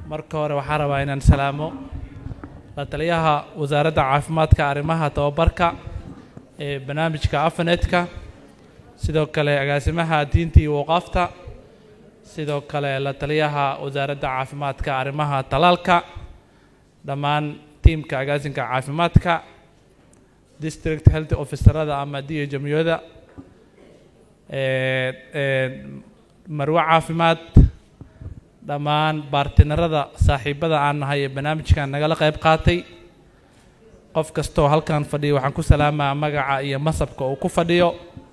marka hore waxaan rabaa inaan salaamo la taliyaha wasaaradda caafimaadka arrimaha tababarka ee barnaamijka afanetka sidoo kale agaasimaha diinta iyo waqaafta sidoo kale la taliyaha wasaaradda caafimaadka arrimaha talaalka dhammaan tiimka agaasinka caafimaadka district health officerada ama d jamiyada marwe caafimaad dhammaan baartinarada saaxiibada aan nahay ee barnaamijkan nagala qayb qaatay qof kastoo halkan fadhiyo waxaan ku salaamaa magaca iyo masabka uu ku fadhiyo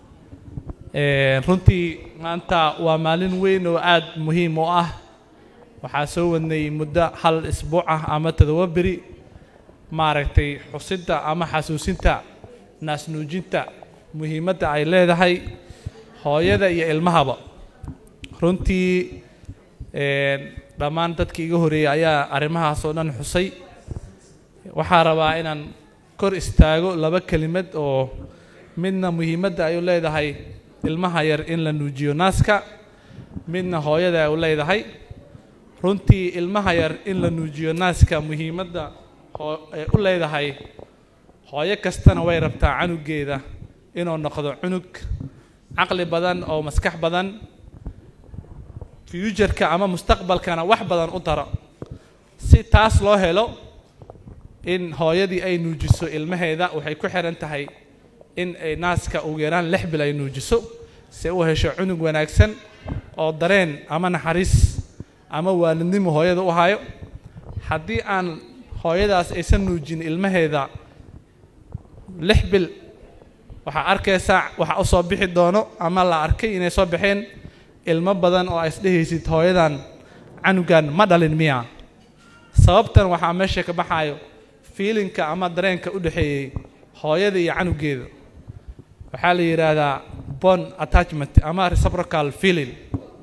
runtii maanta waa maalin weyn oo aada muhiim u ah waxaa soo wadnay muddo hal isbuuc ah ama todoba beri maaragtay xusidda ama xasuusinta naasnuujinta muhiimadda ay leedahay hooyada iyo ilmahaba runtii dhammaan dadkii iga horeeyey ayaa arrimahaas oo dhan xusay waxaa rabaa inaan kor istaago laba kelimad oo midna muhiimadda ay u leedahay ilmaha yar in la nuujiyo naaska midna hooyada ay u leedahay runtii ilmaha yar in la nuujiyo naaska muhiimadda ay u leedahay hooyo kastana way rabtaa canugeeda inuu noqdo cunug caqli badan oo maskax badan fuujarka ama mustaqbalkana wax badan u daro si taas loo helo in hooyadii ay nuujiso ilmaheeda waxay ku xihan tahay in ay naaska ugu yaraan lix bil ay nuujiso si u hesho cunug wanaagsan oo dareen ama naxariis ama waalidnimo hooyada u hayo haddii aan hooyadaas aysan nuujin ilmaheeda lix bil waxaa arkaysaa waxa u soo bixi doono ama la arkay inay soo baxeen ilmo badan oo isdhehaysid hooyadan canugan ma dhalin miya sababtan waxaa meesha ka baxayo fiilinka ama dareenka u dhexeeyey hooyada iyo canugeeda waxaa la yidhaahdaa bon attachment ama reciprocal feeling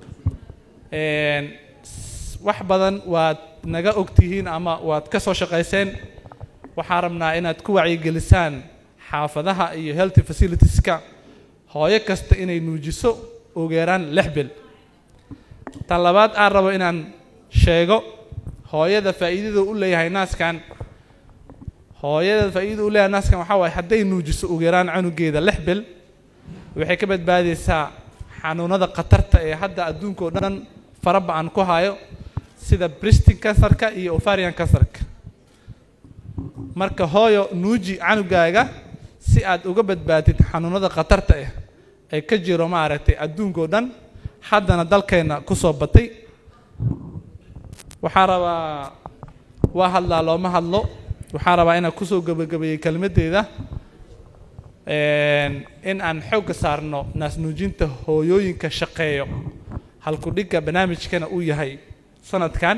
wax badan waad naga ogtihiin ama waad ka soo shaqayseen waxaan rabnaa inaad ku wacyigelisaan xaafadaha iyo healthy facilitieska hooyo kasta inay nuujiso ugu yaraan lix bil tan labaad aan rabo inaan sheego hooyada faa'iidada u leeyahay naaskan hooyada faa'iidada u leeyahay naaskan waxaa waaye hadday nuujiso ugu yaraan canugeeda lix bil waxay ka badbaadaysaa xanuunada khatarta ee hadda adduunka oo dhan faraba aan ku hayo sida bristin kansarka iyo ovarian kansarka marka hooyo nuuji canugaaga si aad uga badbaadid xanuunada khatarta ah ee ka jiro maaragtay adduunka oo dhan haddana dalkeenna ku soo batay waxaa rabaa waa hadlaa looma hadlo waxaa rabaa inaan kusoo gebagabeeyey kelmaddeeda in aan xoogga saarno naasnuujinta hooyooyinka shaqeeyo halku-dhigga barnaamijkana uu yahay sanadkan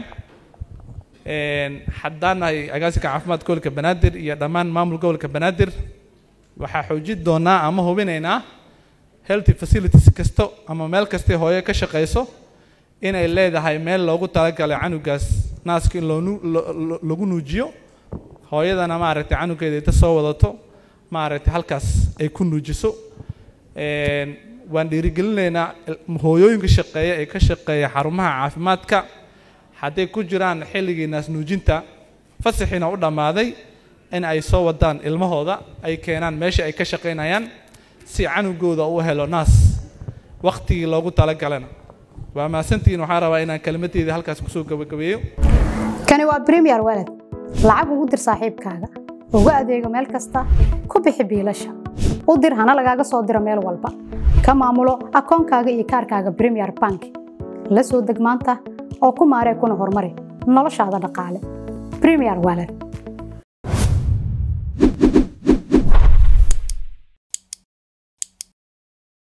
haddaan nahay agaasinka caafimaadka gobolka banaadir iyo dhammaan maamul gobolka banaadir waxaa xoojin doonaa ama hubinaynaa healthy facilities kasto ama meel kastay hooyo ka shaqayso inay leedahay meel loogu talagalay canugaas naaska in lagu nuujiyo hooyadana maaragtay canugeeda inta soo wadato maaragtay halkaas ay ku nuujiso waan dhiirigelinaynaa hooyooyinka shaqeeya ee ka shaqeeya xarumaha caafimaadka hadday ku jiraan xilligii naas nuujinta fasaxiina u dhammaaday in ay soo wadaan ilmahooda ay keenaan meesha ay ka shaqaynayaan si canugooda u helo naas wakhtigii loogu talagalana waa mahadsantihiin waxaan rabaa inaan kelmaddeeda halkaas kusoo gabagabeeyo kani waa bremiyer walad lacag ugu dir saaxiibkaaga ugu adeego meel kasta ku bixi biilasha u dir hana lagaaga soo diro meel walba ka maamulo akoonkaaga iyo kaarkaaga bremiyer bank la soo deg maanta oo ku maaree kuna horumari noloshaada dhaqaale bremiyer walad